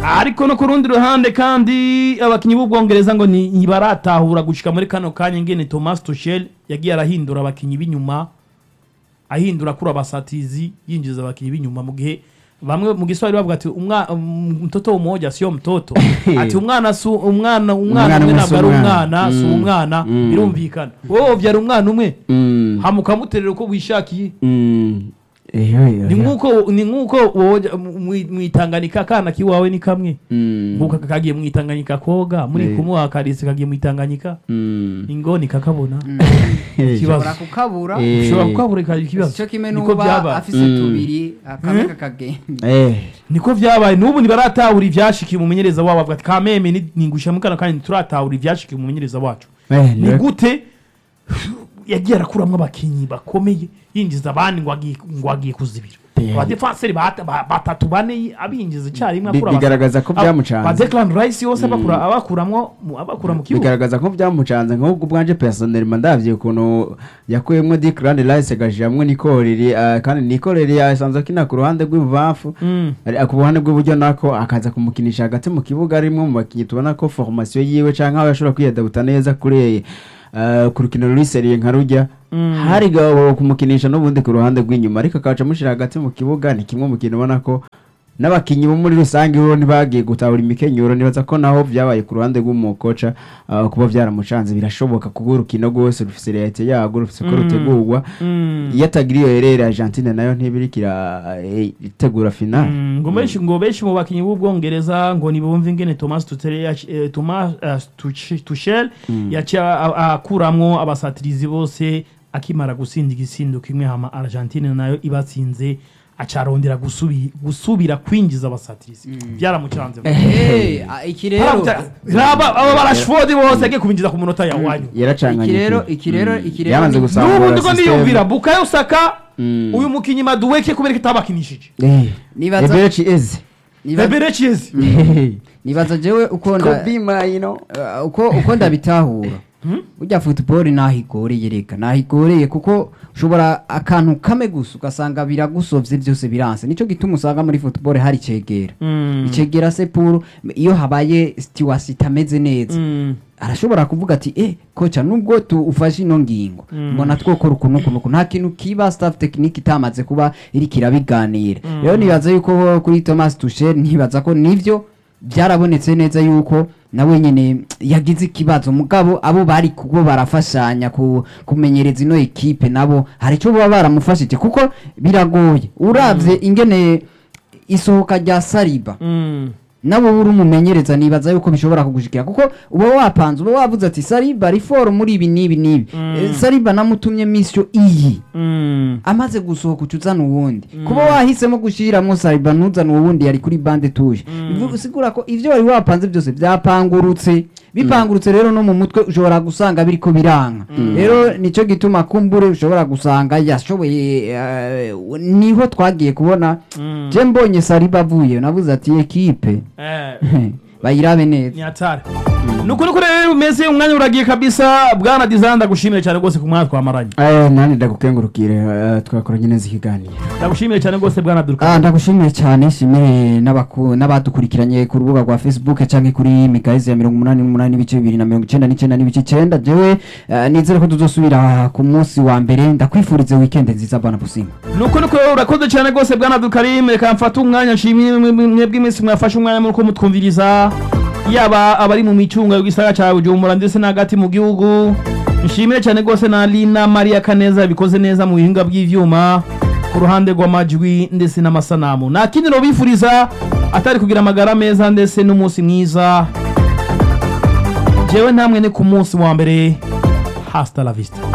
ariko no ku rundi ruhande kandi abakinyi b'ubwongereza ngo ni- ntibaratahura gushika muri kano kanya ingene thomas tuchel yagiye arahindura abakinyi b'inyuma ahindura kuri abasatizi yinjiza abakinyi b'inyuma mu gihe bamwe mu giswahili bavuga ati umwa- um, mtoto umoja sio mtoto ati umwana su umwana umwana Umwana umwe umwe ntabwo si ari umwana. umwana si Mm. umwana Mm. birumvikana wowe wovyara umwana umwe Mm. hama ukamuterera uko wishakiye Mm. Eyo, eyo, ni eyo. nk'uko ni nk'uko woja- mu- mu- mwitanganika akana kiwawe ni kamwe Mm. nk'uko kagiye mwitanganyika koga muri Eh. kumuha karise kagiye mwitanganyika Mm. ingoni kakabona Eh. Ikibazo. ushobora kukabura Eh. ushobora kukabura ikagira ikibazo icyo kimwe niko n'uba byabaye afise Mm. tubiri akamwe kakagenda Eh. niko vyabaye n'ubu ntibaratahura ivyashikiye umumenyereza wabo avuga ati kameme ni- ningusha mukana kandi ntituratahura ivyashikiye umumenyereza wacu Eh, ni ni- gute yagiye arakuramwo abakinyi bakomeye yinjiza abandi ngo agiye ngo agiye kuzibira Pe- abadefanseri bat- ba- batatu bane abinjiza icyarimwe Bi- akura bigaragaza ko abasa- byamucanze. ba Declan Rice yose abakura abakuramwo mu- abakura mu kibuga bigaragaza ko byamucanze nk'ubwo ubwanje personelma ndavye ukuntu yakuyemwo Declan Rice agashyiramwo Nikoreri ah, kandi Nikoreri asanzwe akina ku ruhande rw'ibubamfu Mm. ari- ku ruhande rw'iburyo nako akaza kumukinisha hagati mu kibuga arimwo mu bakinnyi tubona ko formation yiwe canke aho yashobora kwiyadabuta neza kuri eh, ku rukino ruri seriye nka rujya Mm. hari gabo kumukinisha n'ubundi ku ruhande rw'inyuma ariko akaca amushyira hagati mu kibuga ni kimwe mu kintu ubona ko n'abakinnyi bo muri rusange bo ntibagiye gutahura imikenyero nibaza ko naho byabaye ku ruhande rw'umukoca ah, kuba byaramucanze birashoboka kuko urukino rwose rufise realite yarwo rufise ko Mm. rutegurwa Mm. iyo atagira iyo herere Argentine nayo ntibirikira eh, itegura finale Mm, ngo benshi ngo benshi mu bakinyi b'ubwongereza ngo nibumve ingene Thomas Tuchel yac- eh, Thomas eh, Tuch- Tuchel yaciye a- a- akuramwo abasatirizi bose akimara gusinda igisindo kimwe hama Argentine nayo ibatsinze acarondera gusubi, gusubira kwinjiza abasatirizi byaramucanze Eh, ah, iki rero raba aba barashford bose yagiye kubinjiza ku munota ya wanyu yaracanganye iki rero pe. iki rero Mm. iki rero Yamaze ni- gusambura n'ubu ndiko system. ndiyumvira Bukayo Saka Mm. uyu mukinyi Madueke kubera ko itabakinishije Eh, Nibaza- Eberechi eze nibaza- Rebere Chiezi nibaza jewe uko nda- Kobe Maino Uh, uko uko ndabitahura burya football naho igoreye reka naho igoreye kuko ushobora akantu kame gusa ugasanga biragusovye byose biranse nico gituma usanga muri football hari cegera Mm. icegera se pour iyo habaye steward itameze neza Mm. arashobora kuvuga ati eh koca nubwo tu ufashe ino ngingo mbona twokora ukuntu ukuntu ukuntu nta kintu kiba staff technique itamaze kuba iriko irabiganira rero nibaza yuko kuri Thomas Tuchel nibaza ko nivyo byarabonetse neza yuko nawe nyene yagize ikibazo mugabo abo bari kubo barafashanya ku, kumenyereza ino ekipe nabo hari icyo baba baramufashije kuko biragoye uravye ingene isohoka rya Saliba Mm. nabo uri umumenyereza nibaza yuko bishobora kugushikira kuko uba wapanze uba wavuze ati sariba riforo muri ibi n'ibi n'ibi Eh, sariba namutumye misiyo iyi Mm. amaze gusohoka uca uzana uwundi kuba wahisemo gushyiramo sariba ntuzane uwundi yari kuri bande tuje bivuga usigura ko ibyo wari wapanze byose byapangurutse bipangurutse rero no mu mutwe ushobora gusanga biriko biranga rero nicyo gituma kumbure ushobora gusanga yashoboye eh, niho twagiye kubona je mbonye sariba avuye navuze ati ekipe Eh. bayirabe neza ni hatari nuko nuko rero umeze umwanya uragiye kabisa bwana design ndagushimire cyane rwose ku mwanya twamaranye Eh, nani ndagukengurukire eh, twakoranye neza ikiganiro ndagushimire cyane rwose bwana Durka Ah, ndagushimiye cyane shimire n'abaku- n'abadukurikiranye ku rubuga rwa facebook cyangwa kuri migahezi ya mirongo umunani n'umunani n'ibice bibiri na mirongo icyenda n'icyenda n'ibice icyenda jewe eh, nizere ko tuzosubira ku munsi wa mbere ndakwifurize weekend nziza bwana businga nuko nuko urakoze cyane rwose bwana Dukarim reka mfate umwanya nshimire mwe- mwe- mwebwe iminsi mwafashe umwanya muri ko mutwumviriza yaba abari mu micunga y'igisagara cya Bujumbura ndetse n'agati mu gihugu nshimire cyane rwose na Lina Maria Kaneza bikoze neza mu bihinga by'ivyuma ku ruhande rw'amajwi ndetse n'amasanamu nta kindi nobifuriza atari kugira amagara meza ndetse n'umunsi mwiza jewe namwe ni ku munsi wa mbere hasta la vista